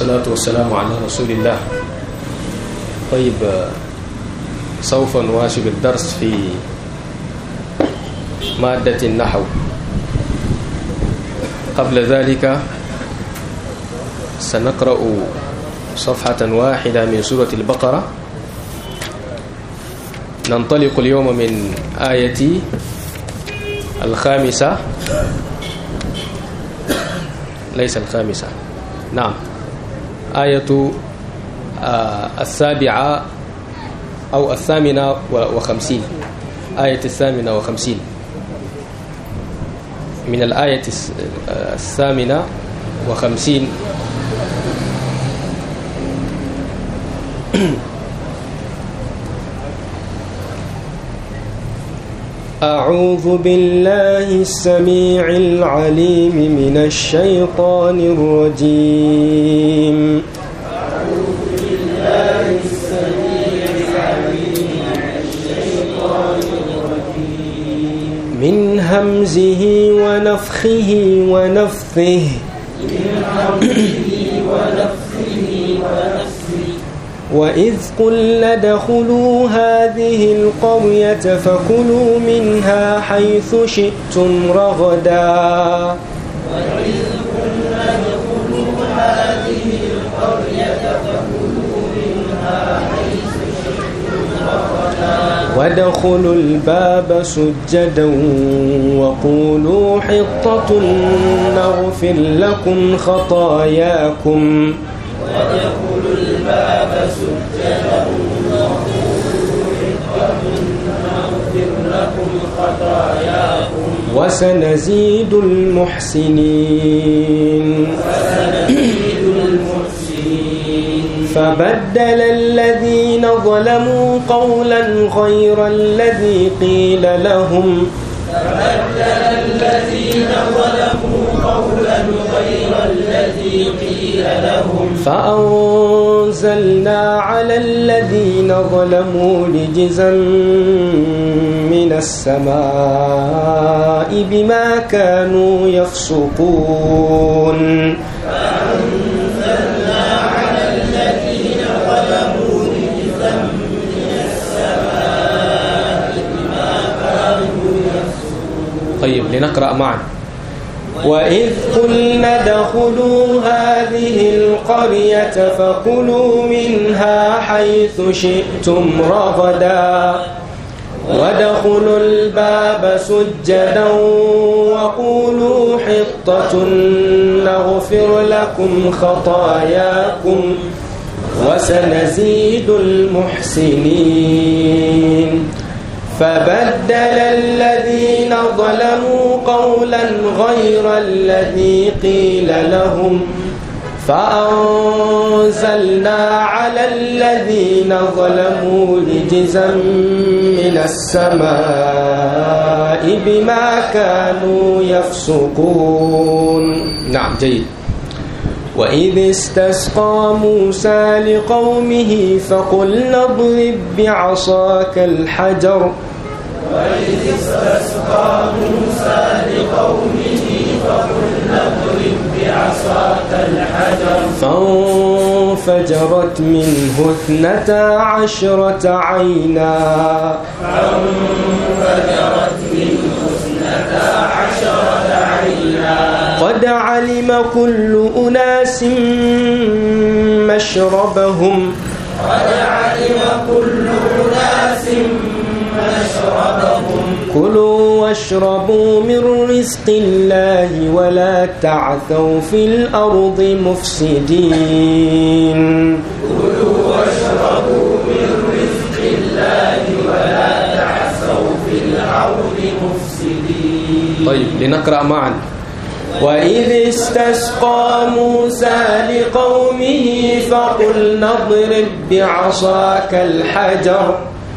والصلاة والسلام على رسول الله طيب سوف نواصل الدرس في مادة النحو قبل ذلك سنقرأ صفحة واحدة من سورة البقرة ننطلق اليوم من آية الخامسة ليس الخامسة نعم آية السابعة أو الثامنة وخمسين آية الثامنة وخمسين من الآية الثامنة وخمسين أعوذ بالله السميع العليم من الشيطان الرجيم أعوذ بالله السميع العليم من الشيطان الرجيم من همزه ونفخه ونفثه من همزه ونفخه ونفثه وإذ قلنا ادخلوا هذه القرية فكلوا منها حيث شئتم رغدا وإذ قلنا ادخلوا هذه القرية فكلوا منها حيث شئتم رغدا وادخلوا الباب سجدا وقولوا حطة نغفر لكم خطاياكم وادخلوا الباب سجدا وقولوا حطة نغفر لكم خطاياكم وسنزيد المحسنين وسنزيد المحسنين فبدل الذين ظلموا قولا غير الذي قيل لهم فبدل الذين ظلموا قولا غير الذي قيل لهم فأنزلنا على الذين ظلموا رجزا من السماء بما كانوا يفسقون فأنزلنا على الذين ظلموا رجزا من السماء بما كانوا طيب لنقرأ معا وإذ قلنا ادخلوا هذه القرية فكلوا منها حيث شئتم رغدا وادخلوا الباب سجدا وقولوا حطة نغفر لكم خطاياكم وسنزيد المحسنين فبدل الذين ظلموا قولا غير الذي قيل لهم فأنزلنا على الذين ظلموا رجزا من السماء بما كانوا يفسقون نعم جيد وإذ استسقى موسى لقومه فقلنا اضرب بعصاك الحجر وإذ استسقى موسى لقومه فقلنا اضرب بعصاك الحجر فانفجرت منه اثنتا عشرة عينا فانفجرت منه اثنتا عشرة عينا قد علم كل أناس مشربهم قد علم كل أناس مشربهم كلوا واشربوا من رزق الله ولا تعثوا في الأرض مفسدين كلوا واشربوا من رزق الله ولا تعثوا في الأرض مفسدين طيب لنقرأ معا وإذ استسقى موسى لقومه فقلنا اضرب بعصاك الحجر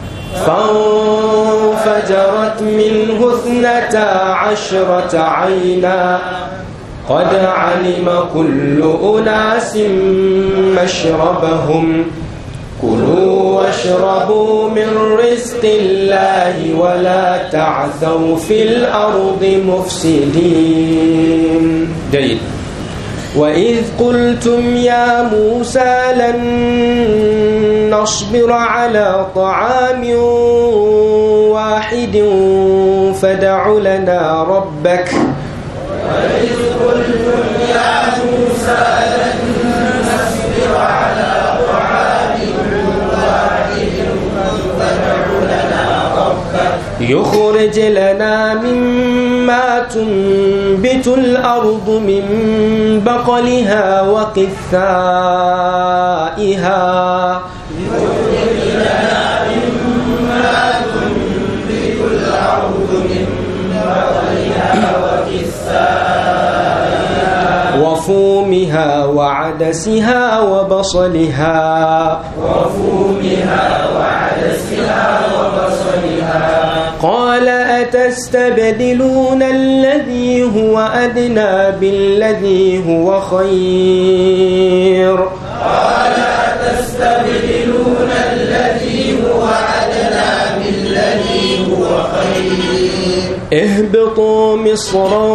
فانفجرت منه اثنتا عشرة عينا قد علم كل أناس مشربهم كلوا واشربوا من رزق الله ولا تعثوا في الأرض مفسدين جيد وإذ قلتم يا موسى لن نصبر على طعام واحد فدع لنا ربك وإذ قلتم يا موسى لن نصبر على طعام واحد فدع لنا ربك يخرج لنا مما تنبت الأرض من بقلها وقثائها يخرج لنا مما تنبت الأرض من بقلها وكثائها وفومها وعدسها وبصلها وفومها وعدسها وبصلها قال أتستبدلون الذي هو أدنى بالذي هو خير قال أتستبدلون الذي هو أدنى بالذي هو خير اهبطوا مصرا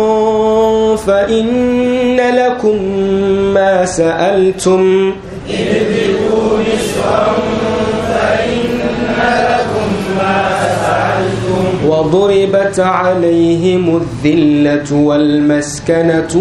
فإن لكم ما سألتم اهبطوا مصرا فإن لكم ما سألتم وضربت عليهم الذلة والمسكنة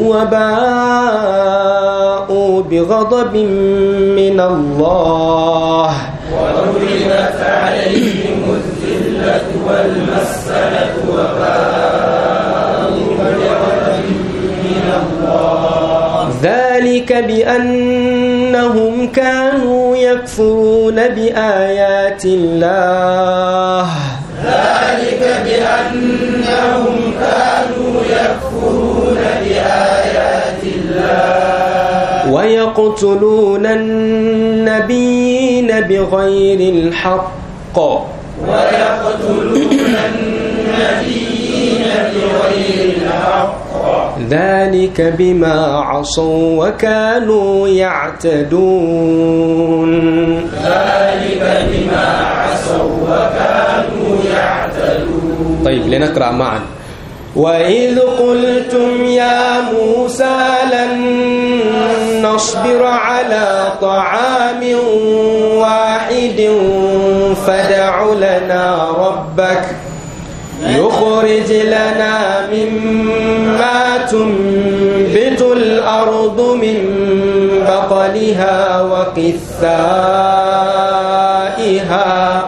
وباءوا بغضب من الله وضربت عليهم الذلة والمسكنة وباءوا بغضب من الله ذلك بأنهم كانوا يكفرون بآيات الله ذلك بأنهم كانوا يكفرون بآيات الله ويقتلون النبيين بغير الحق ويقتلون النبيين بغير الحق ذلك بما عصوا وكانوا يعتدون ذلك بما عصوا وكانوا يعتدون طيب لنقرأ معا وإذ قلتم يا موسى لن نصبر على طعام واحد فدع لنا ربك يخرج لنا مما تنبت الأرض من بقلها وقثائها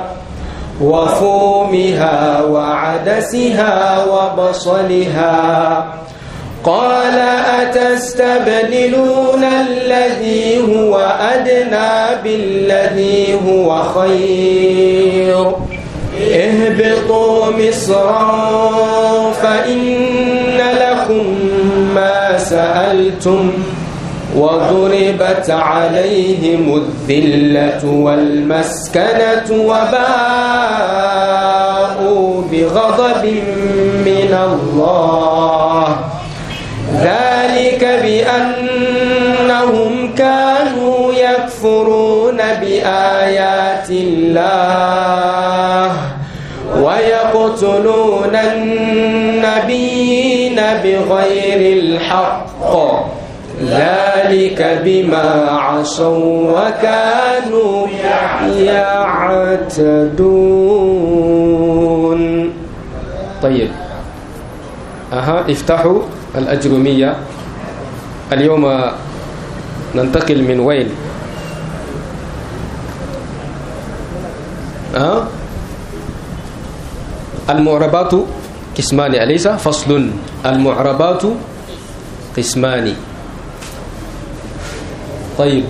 وفومها وعدسها وبصلها قال أتستبدلون الذي هو أدنى بالذي هو خير اهبطوا مصرا فإن لكم ما سألتم وضربت عليهم الذلة والمسكنة وباءوا بغضب من الله ذلك بأنهم كانوا يكفرون بآيات الله ويقتلون النبيين بغير الحق ذلك بما عصوا وكانوا يعتدون طيب أها افتحوا الأجرمية اليوم ننتقل من وين أه؟ المعربات قسمان أليس فصل المعربات قسمان طيب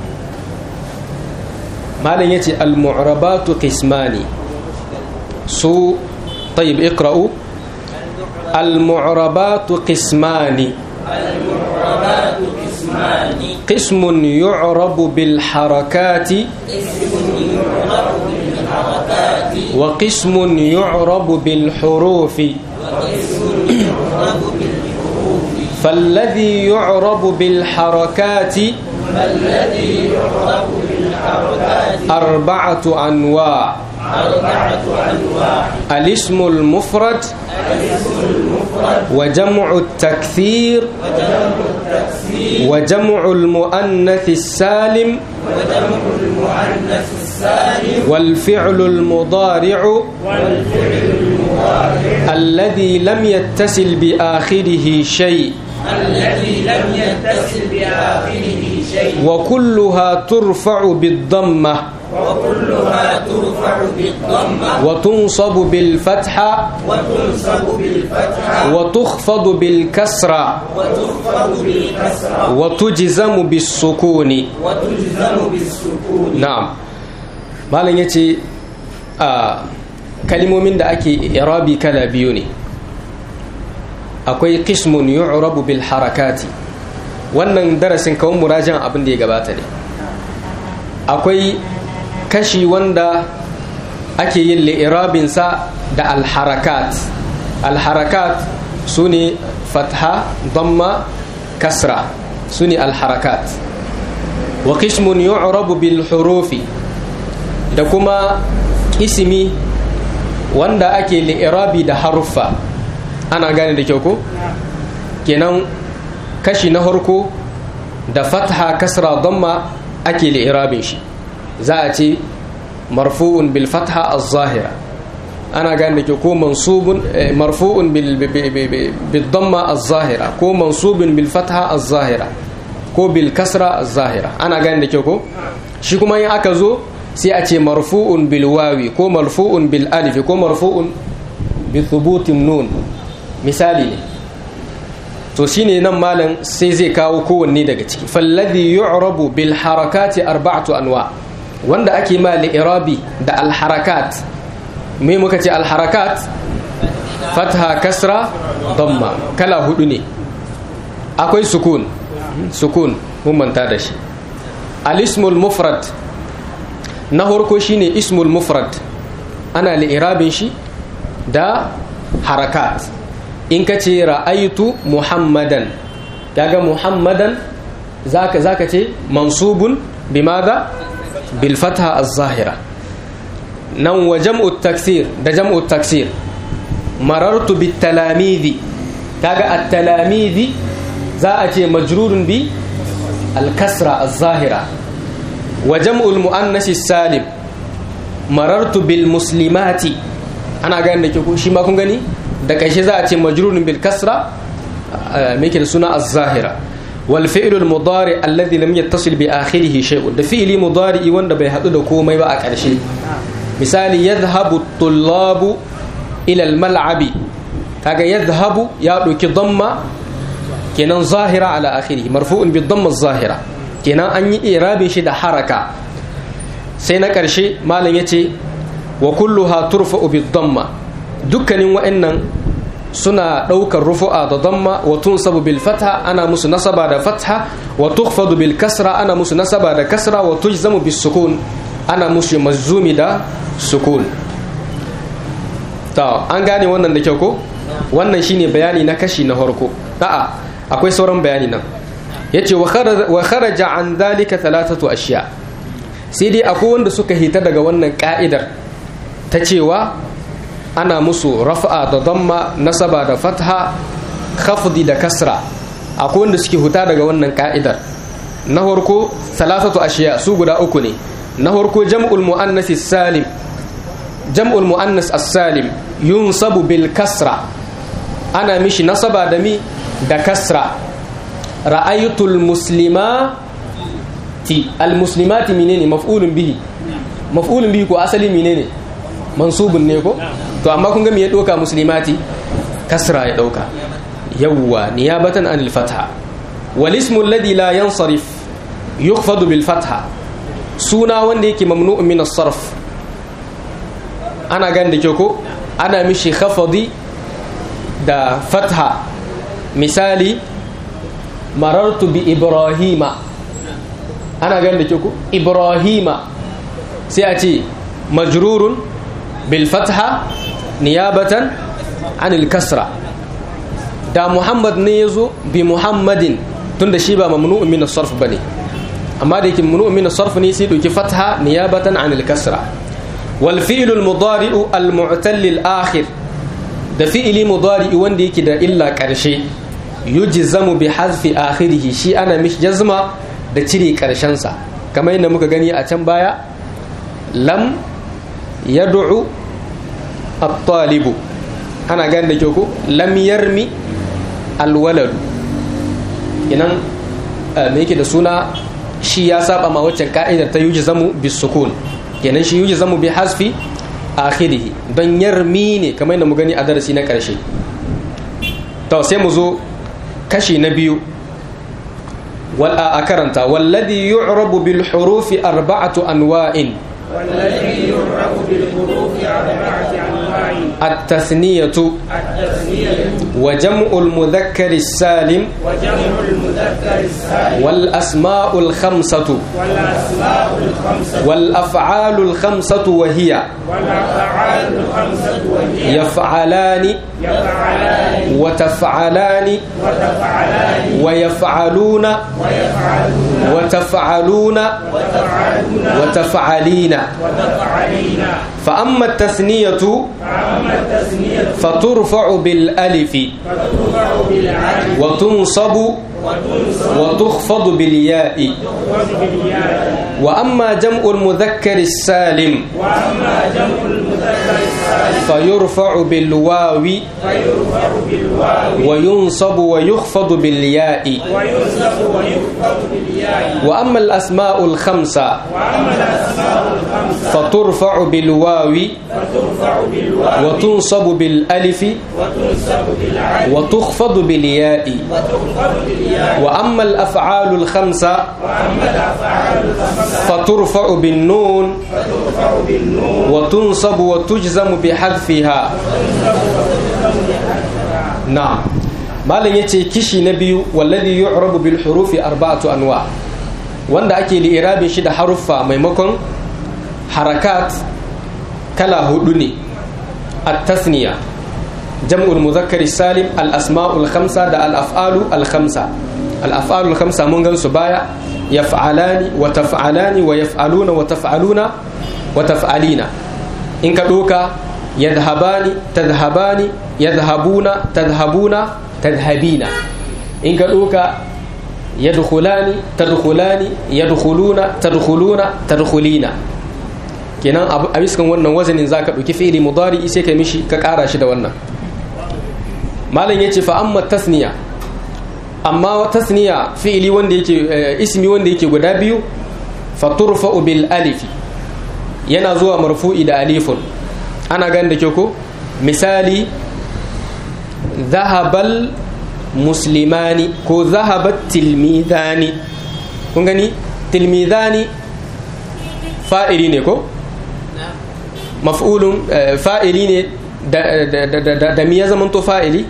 ما لن يتي المعربات قسمان سو طيب اقرأوا المعربات قسمان المعربات قسمان قسم يعرب بالحركات اسم يعرف بالحركات وقسم يعرب بالحروف واسم يعرف بالحروف فالذي يعرب بالحركات فالذي يعرف بالحركات أربعة أنواع أربعة أنواع الاسم المفرد الاسم المفرد وجمع التكثير وجمع التكسير وجمع المؤنث السالم وجمع المؤنث السالم والفعل المضارع والفعل المضارع الذي لم يتصل بآخره شيء الذي لم يتصل بآخره شيء وكلها ترفع بالضمة وكلها ترفع بالضمة وتنصب بالفتحة وتنصب بالفتحة وتخفض بالكسرة وتخفض بالكسرة وتجزم بالسكون وتجزم بالسكون na'am malam ya ce a kalimomin da ake irabi kala biyu ne akwai qismun yu'rabu bil harakati wannan darasin kawun murajan abin da ya gabata ne akwai kashi wanda ake yin li'irabinsa da alharakat alharakat su ne fatha damma kasra su ne alharakat wa qismun yu'rabu bil hurufi da kuma ismi wanda ake li'irabi da haruffa ana gane da kyau ko kenan kashi na harko da fatha kasra damma ake li'irabin shi za a ce marfu'un bil fatha az-zahira ana gane da kyau ko mansubun marfu'un bil bil damma az-zahira ko mansubun bil fatha az-zahira ko bil kasra az-zahira ana gane da kyau ko shi kuma in aka zo sai a ce marfu'un bil wawi ko marfu'un bil alif ko marfu'un bi thubutin nun misali ne to shine nan malam sai zai kawo kowanne daga ciki falladhi yu'rabu bil harakati arba'atu anwa wanda ake ma li irabi da al harakat me muka ce al harakat fatha kasra damma kala hudu ne akwai sukun sukun mun manta da shi al ismul mufrad na farko shine ismul mufrad ana li'irabin shi da harakat in ka ce ra'aitu muhammadan kaga muhammadan zaka zaka ce mansubun bimada bil fatha az-zahira nan wa jam'u taksir da jam'u taksir marartu bit talamidi kaga at-talamidi za a ce majrurun bi al-kasra az-zahira وجمع المؤنث السالم مررت بالمسلمات ana gani da ke shi ma kun gani da karshe za a ce majrurun bil kasra me ke da suna az-zahira wal fi'lu al mudari alladhi lam yattasil bi akhirih shay'un da fi'li mudari wanda bai hadu da komai ba a karshe misali yadhhabu at-tullabu ila al mal'abi kaga yadhhabu ya dauki damma kenan zahira ala akhirih marfu'un bi damma az-zahira kenan an yi irabin shi da haraka sai na ƙarshe malam ya ce wa kulluha turfa'u bi damma dukkanin wa'annan suna ɗaukar rufu'a da damma wa tunsabu bil fatha ana musu nasaba da fatha wa tukhfadu bil kasra ana musu nasaba da kasra wa tujzamu bis sukun ana musu mazumi da sukun ta an gane wannan da kyau ko wannan shine bayani na kashi na farko a'a akwai sauran bayani nan yace wa kharaja an dhalika thalathatu ashiya sai dai akwai wanda suka hita daga wannan ka'idar ta cewa ana musu rafa'a da damma nasaba da fatha khafdi da kasra akwai wanda suke huta daga wannan ka'idar na farko thalathatu ashiya su guda uku ne na farko jam'ul muannas salim jam'ul muannas as-salim yunsabu bil kasra ana mishi nasaba da mi da kasra ra'aytul muslimati almuslimati menene maf'ulun bihi maf'ulun bihi ko asali menene mansubun ne ko to amma kun ga me ya doka muslimati kasra ya dauka yawwa niyabatan anil fatha wal ismu alladhi la yansarif yukhfadu bil fatha suna wanda yake mamnu'un min as-sarf ana gan da ke ko ana mishi khafadi da fatha misali marartu bi ibrahima ana ganin da ke ku ibrahima sai a ce majrurun bil fatha niyabatan anil kasra da muhammad ne ya zo bi muhammadin tun da shi ba mamnu'un min as-sarf bane amma da yake mamnu'un min as-sarf ne sai doki fatha niyabatan anil kasra wal fi'lu al-mudari'u al-mu'tal al-akhir da fi'li mudari'i wanda yake da illa karshe yujzamu bi hazfi akhirih shi ana mishi jazma da cire karshen sa kamar yadda muka gani a can baya lam yad'u at-talibu ana gani da kyau ko lam yarmi alwaladu inan me yake da suna shi ya saba ma waccan ka'idar ta yuji zamu bi sukun kenan shi yuji zamu bi hasfi akhirihi don yarmi ne kamar yadda mu gani a darasi na karshe to sai mu zo kashi na biyu wal a karanta walladhi yu'rabu bil hurufi arba'atu anwa'in والذي يعرف بالحروف أربعة أنواع التثنية التثنية وجمع المذكر السالم وجمع المذكر السالم والأسماء الخمسة والأسماء الخمسة والأفعال الخمسة وهي والأفعال الخمسة وهي يفعلان يفعلان وتفعلان وتفعلان ويفعلون ويفعلون وتفعلون وتفعلون وتفعلين وتفعلين فأما التثنية فأما التثنية فترفع بالألف فترفع بالعين وتنصب وتنصب وتخفض بالياء بالياء وأما جمع المذكر السالم وأما جمع المذكر السالم فيرفع بالواو فيرفع بالواو وينصب ويخفض بالياء وينصب ويخفض بالياء وأما الأسماء الخمسة وأما الأسماء الخمسة فترفع بالواو فترفع بالواو وتنصب بالألف وتنصب بالعين وتخفض بالياء وتخفض بالياء وأما الأفعال الخمسة وأما الأفعال الخمسة فترفع بالنون فترفع بالنون وتنصب وتجزم بحذفها نعم malam yace kishi na biyu wallazi yu'rabu bil hurufi arba'atu anwa wanda ake li'irabin shi da haruffa maimakon harakat kala hudu ne at-tasniya jam'ul muzakkar salim al-asma'ul khamsa da al-af'alu al-khamsa al-af'alu al-khamsa mun gan su baya yaf'alani wa taf'alani wa yaf'aluna wa taf'aluna wa taf'alina in ka doka yadhhabani tadhhabani yadhhabuna tadhhabuna tadhhabina in ka doka yadkhulani tadkhulani yadkhuluna tadkhuluna tadkhulina kenan a biskan wannan wazanin zaka dauki fi'ili mudari sai ka mishi ka kara shi da wannan malam yace fa amma tasniya amma tasniya fi'ili wanda yake ismi wanda yake guda biyu fa turfa'u bil alif yana zuwa marfu'i da alifun ana ganin da ke ko misali zahabal muslimani ko zahabat tilmidani kun gani tilmidani fa'ili ne ko maf'ulun fa'ili ne da mi ya zamanto fa'ili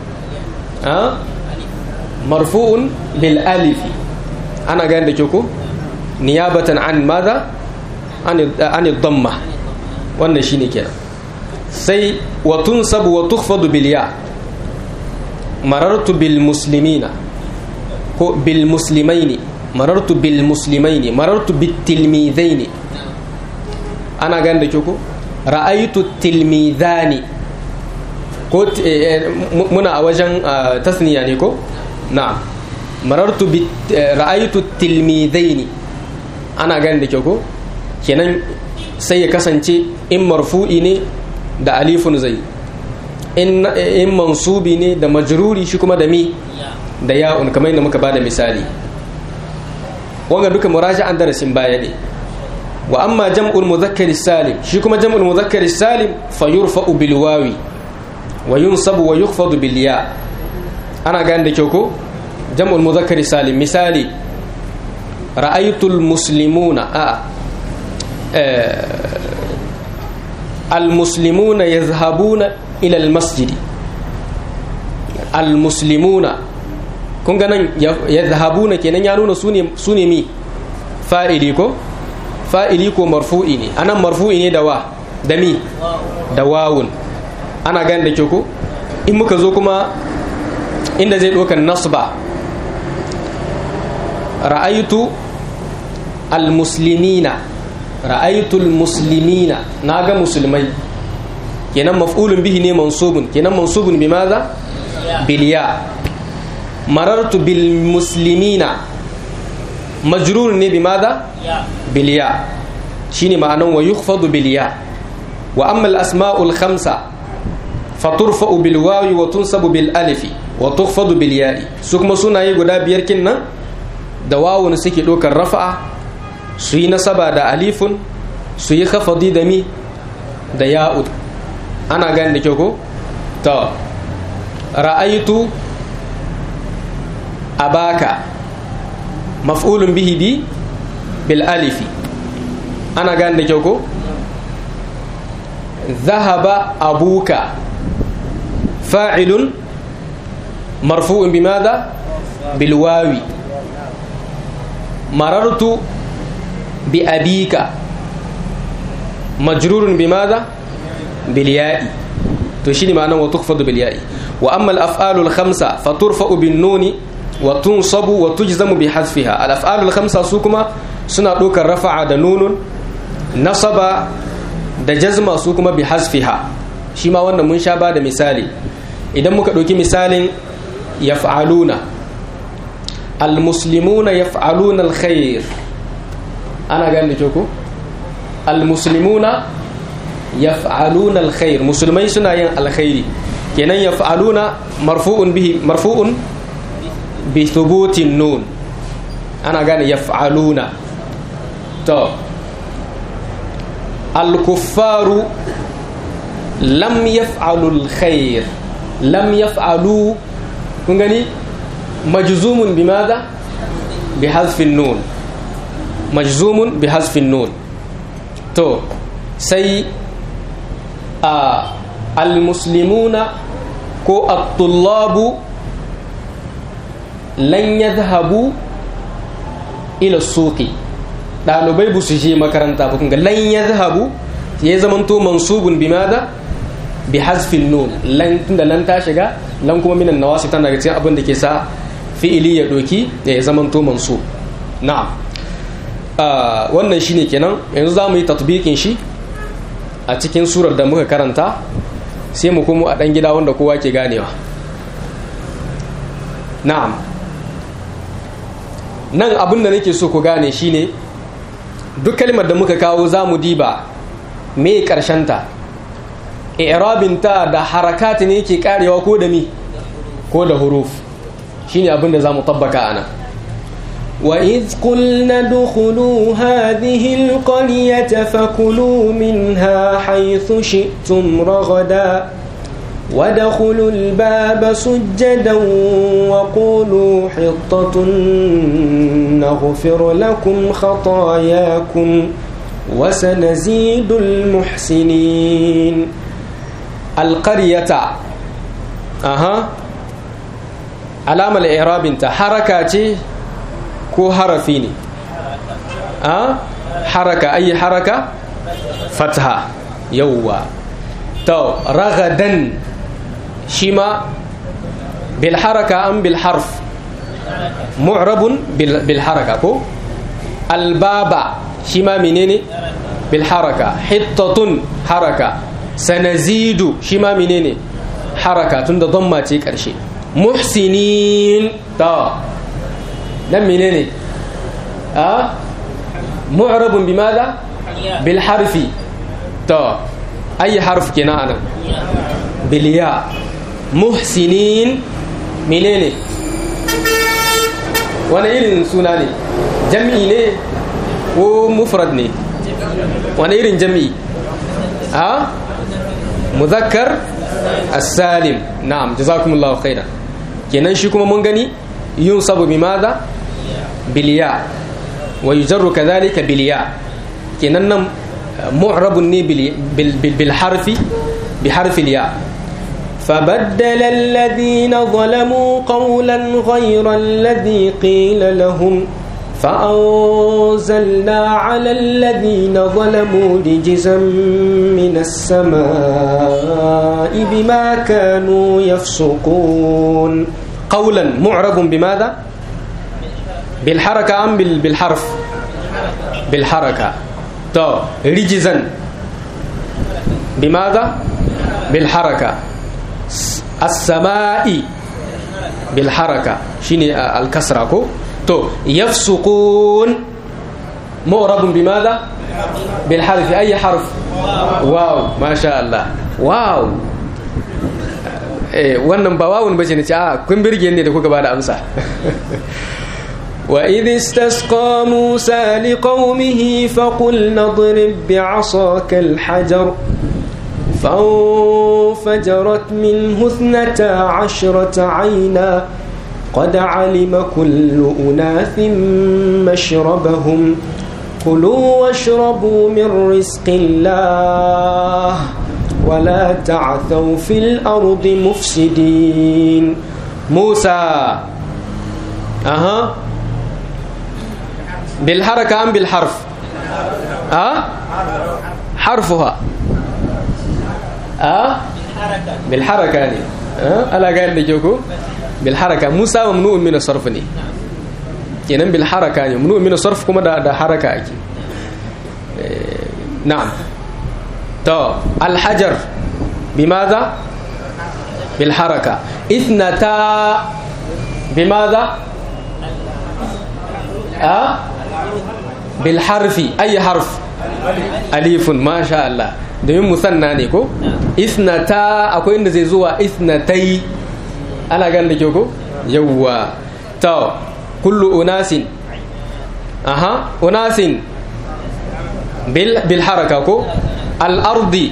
marfu'un bil alifi ana ganin da ke ko niyabatan an maza an damma wannan shine kenan sai wa tunsabu wa tukhfadu bil ya marartu bil muslimina ko bil muslimaini marartu bil muslimaini marartu bit tilmidaini ana ganin da ke ko ra'aytu tilmidani ko muna a wajen tasniya ne ko na'am marartu bi ra'aytu tilmidaini ana ganin da ke ko kenan sai ya kasance in marfu'i ne da alifun zai in mansubi ne da majruri shi kuma da mi da ya'un kamar yadda muka bada misali wanga duka muraja'an darasin baya ne wa amma jam'ul mudhakkar salim shi kuma jam'ul mudhakkar salim fa yurfa'u bil wawi wa yunsabu wa yukhfadu bil ya ana gane da kyau ko jam'ul mudhakkar salim misali ra'aytul muslimuna a المسلمون يذهبون إلى المسجد المسلمون kun ga nan yadhhabuna kenan ya nuna sune sune mi fa'ili ko fa'ili ko marfu'i ne anan marfu'i ne da wa da mi da wawun ana gane da ke ko in muka zo kuma inda zai ɗaukar nasba ra'aytu al-muslimina ra'aytul muslimina naga musulmai kenan maf'ulun bihi ne mansubun kenan mansubun bi maza bil ya marartu bil muslimina majrur ne bimada bil ya shine ma'anan wa yukhfadu bil ya wa amma al asma'ul khamsa faturfa'u bil wawi wa tunsabu bil alifi wa tukhfadu bil ya'i su kuma sunaye guda biyar kin nan da wawun suke dokar rafa'a su yi nasaba da alifun su yi khafadi da mi da ya'ud ana gani da kyau ko to ra'aitu abaka maf'ulun bihi bi bil alifi ana gani da kyau ko ذهب أبوك فاعل مرفوع بماذا بالواو مررت بأبيك مجرور بماذا بالياء تشيني معناه وتخفض بالياء وأما الأفعال الخمسة فترفع بالنون وتنصب وتجزم بحذفها الأفعال الخمسة سوكما سنة دوك الرفع دنون نصب da jazma su kuma bi hasfiha shi ma wannan mun sha ba da misali idan muka ɗauki misalin yaf'aluna almuslimuna yaf'aluna alkhair ana gane da ko almuslimuna yaf'aluna alkhair musulmai suna yin alkhairi kenan yaf'aluna marfu'un bihi marfu'un bi thubutin nun ana gane yaf'aluna to الكفار لم يفعلوا الخير لم يفعلوا كنغني مجزوم بماذا بحذف النون مجزوم بحذف النون تو سي آه المسلمون كو الطلاب لن يذهبوا إلى السوق ɗalibai ba su je makaranta ba kunga lan ya zahabu ya zamanto mansubun bi mada bi hasfin nun lan tunda lan ta shiga lan kuma minan nawasi tana daga cikin abin da ke sa fi'ili ya doki ya zamanto mansub na'am wannan shine kenan yanzu za mu yi tatbikin shi a cikin surar da muka karanta sai mu kuma a ɗan gida wanda kowa ke ganewa na'am nan abin da nake so ku gane shine duk kalmar da muka kawo za mu diba me ta i'rabinta da harakati ne ke karewa ko da mi ko da huruf shine abin da za mu tabbaka ana وإذ قلنا ادخلوا هذه القرية فكلوا منها حيث شئتم رغدا وادخلوا الباب سجدا وقولوا حطة نغفر لكم خطاياكم وسنزيد المحسنين القرية أها علامة الإعراب انت حركة كو حرفيني أه؟ حركة أي حركة فتحة يوا تو رغدا شما بالحركة أم بالحرف معرب بالحركة كو الباب شما منين بالحركة حطة حركة سنزيد شما منين حركة تند ضمة كرشي محسنين تا نم منين أه معرب بماذا بالحرف تا أي حرف كنا بالياء محسنين منين wani irin suna ne jam'i ne ko mufrad ne wani irin jam'i a muzakkar as-salim na'am jazakumullahu khairan kenan shi kuma mun gani yun sabu bi madha biliya wa yujarru kadhalika biliya kenan nan mu'rabun ne bil harfi bi harfi ya فبدل الذين ظلموا قولا غير الذي قيل لهم فأنزلنا على الذين ظلموا رجزا من السماء بما كانوا يفسقون قولا معرب بماذا بالحركة أم بالحرف بالحركة تو رجزا بماذا بالحركة السماء bil haraka shine al kasra ko to yafsuqun mu'rabun bimadha bil harf ay harf wow masha Allah wow eh wannan ba wawun bace ne ce a kun birge ne da kuka bada amsa وإذ استسقى موسى لقومه فقلنا اضرب بعصاك الحجر فانفجرت منه اثنتا عشرة عينا قد علم كل أناث مشربهم كلوا واشربوا من رزق الله ولا تعثوا في الأرض مفسدين موسى أها بالحركة أم بالحرف أه؟ حرفها أه؟ بالحركة يعني أه؟ ألا قال لي جوكو بالحركة موسى ممنوع من الصرف ني kenan bil haraka ne munu min sarf kuma da da haraka ake na'am to al hajar bimadha bil haraka ithnata bimadha a bil harfi ayi harf alifun masha Allah domin musanna ne ko ithnata akwai inda zai zuwa ithnatai ana gan da ke ko yawwa to kullu unasin aha unasin bil bil haraka ko al ardi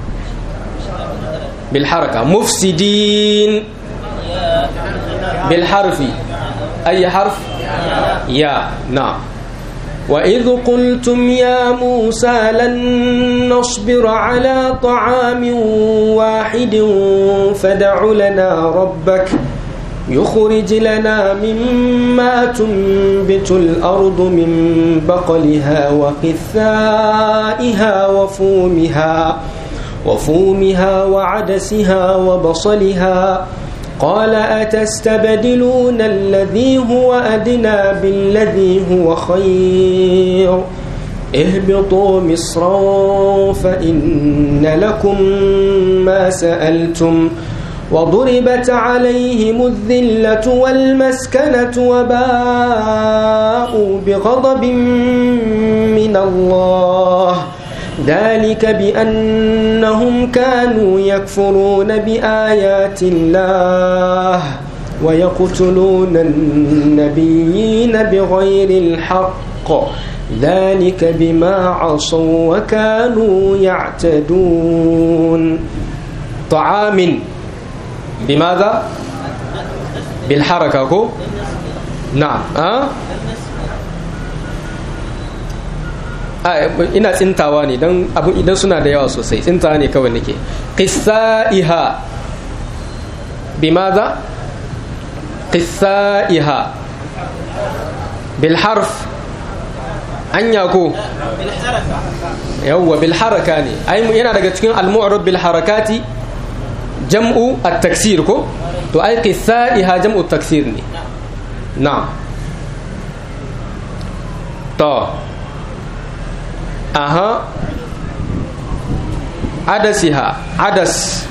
bil haraka mufsidin bil harfi ay harf ya na'am وإذ قلتم يا موسى لن نصبر على طعام واحد فدع لنا ربك يخرج لنا مما تنبت الأرض من بقلها وقثائها وفومها وفومها وعدسها وبصلها قال أتستبدلون الذي هو أدنى بالذي هو خير اهبطوا مصرا فإن لكم ما سألتم وضربت عليهم الذلة والمسكنة وباءوا بغضب من الله ذلك بأنهم كانوا يكفرون بآيات الله ويقتلون النبيين بغير الحق ذلك بما عصوا وكانوا يعتدون طعام بماذا بالحركة كو نعم أه؟ ina tsintawa ne don abin idan suna da yawa sosai tsintawa ne kawai nake qissaiha bimaza qissaiha bil harf anya ko yawwa bil haraka ne ai yana daga cikin al mu'rab bil harakati jam'u at taksir ko to ai qissaiha jam'u taksir ne na'am to aha adasiha adas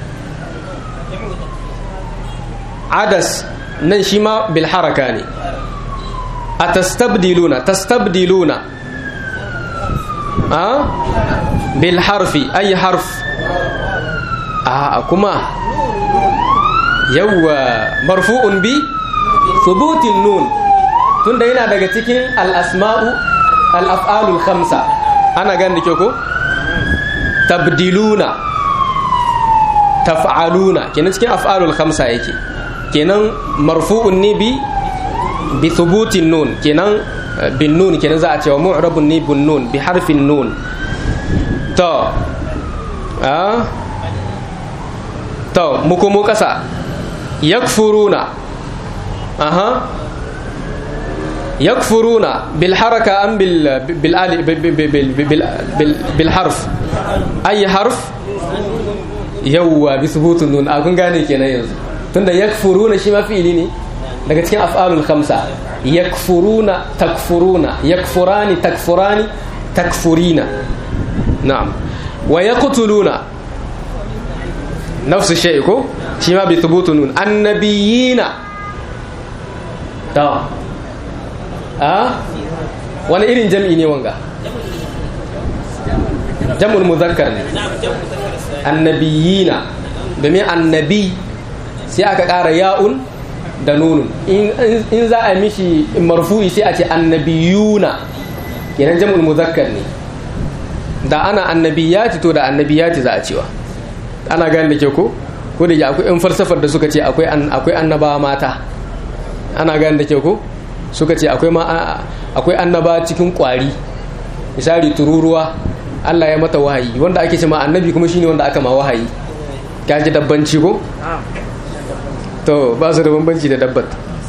adas nan shi ma bil haraka ne a tastabdiluna tastabdiluna a bil harfi ayi harf a kuma yawwa marfu'un bi thubutin nun tunda yana daga cikin al-asma'u al-af'alul khamsa ana gan da ko tabdiluna taf'aluna kenan cikin af'alul khamsa yake kenan marfu'un ne bi bi thubutin nun kenan bin nun kenan za a cewa mu'rabun ne bin nun bi harfin nun to a to muku mu kasa yakfuruna aha yakfuruna bil haraka am bil bil bil harf ayi harf yawwa bi thubutun nun a kun gane kenan yanzu tunda yakfuruna shi ma fi'ili ne daga cikin af'alul khamsa yakfuruna takfuruna yakfurani takfurani takfurina na'am wa yaqtuluna nafsu shay ko shi ma bi thubutun nun annabiyina ta a wani irin jam'i ne wanga jam'ul muzakkar ne annabiyina domin annabi sai aka ƙara ya'un da nunun in za a mishi marfu'i sai a ce annabiyuna kenan jam'ul muzakkar ne da ana annabiyati to da annabiyati za a cewa ana gane da ke ko ko da akwai yan falsafar da suka ce akwai akwai annabawa mata ana gane da ke ko suka ce akwai ma akwai annaba cikin kwari misali tururuwa Allah ya mata wahayi wanda ake ce ma annabi kuma shine wanda aka ma wahayi ka ji dabbanci ko to ba su da bambanci da dabbat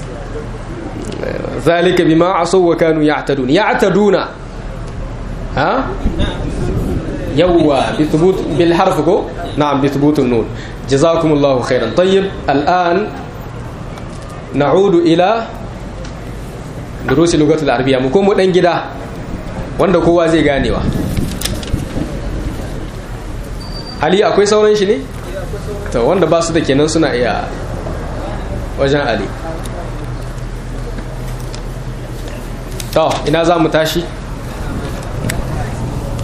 zalika bima asaw wa kanu ya'tadun ya'taduna ha yawwa bi thubut bil harf ko na'am bi thubut an-nun jazakumullahu khairan tayyib al'an na'udu ila durusi lugatul arabiyya mu komo dan gida wanda kowa zai ganewa ali akwai sauran shi ne to wanda ba su da kenan suna iya wajen ali to ina za mu tashi